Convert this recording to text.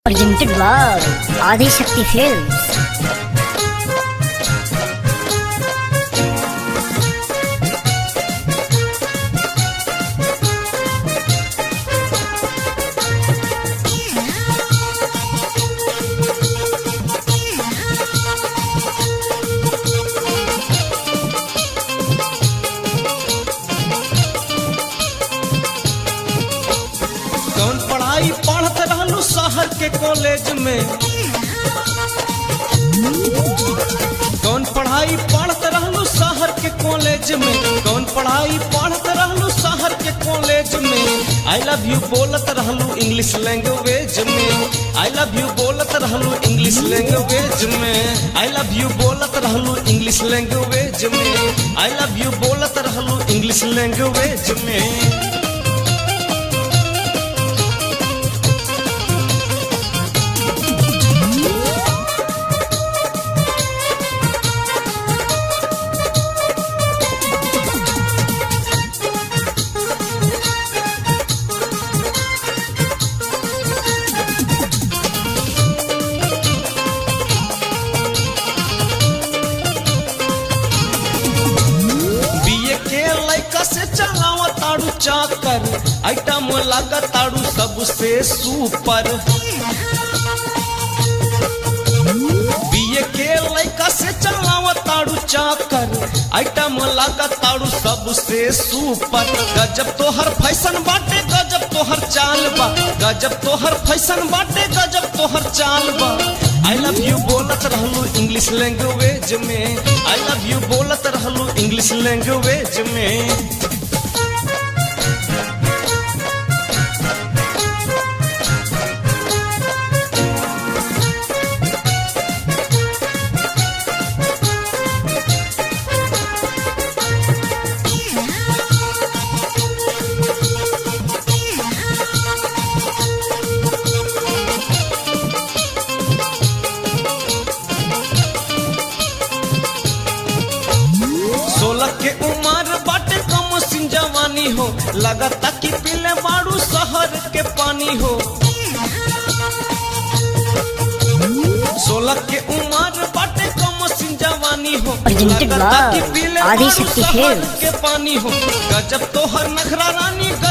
presented by Adi Shakti Films. कौन पढ़ाई पढ़त रहलू शहर के कॉलेज में कौन पढ़ाई पढ़त रहलू शहर के कॉलेज में कौन पढ़ाई पढ़त रहलू शहर के कॉलेज में आई लव यू बोलत रहलू इंग्लिश लैंग्वेज में आई लव यू बोलत रहलू इंग्लिश लैंग्वेज में आई लव यू बोलत रहलू इंग्लिश लैंग्वेज में आई लव यू बोलत रहलू इंग्लिश लैंग्वेज में बीए के लैका से चलावा ताड़ू चाकर आइटम लगा ताड़ू सबसे सुपर बीए के लैका से चलावा ताड़ू चाकर आइटम लगा ताड़ू सबसे सुपर गजब तोहर फैशन बाटे गजब तोहर चाल बा गजब तोहर फैशन बाटे गजब तोहर चाल बा आई लव यू बोलत रहलू इंग्लिश लैंग्वेज में आई लव यू बोलत रहलू इंग्लिश लैंग्वेज में सोलह के उम्र बाटे कम सिंह जवानी हो लगता कि पीले बाड़ू शहर के पानी हो सोलह के उम्र बाटे कम सिंह जवानी हो Presented लगता कि by पीले Adi बाड़ू Shakti शहर Films. के पानी हो गजब तोहर नखरा रानी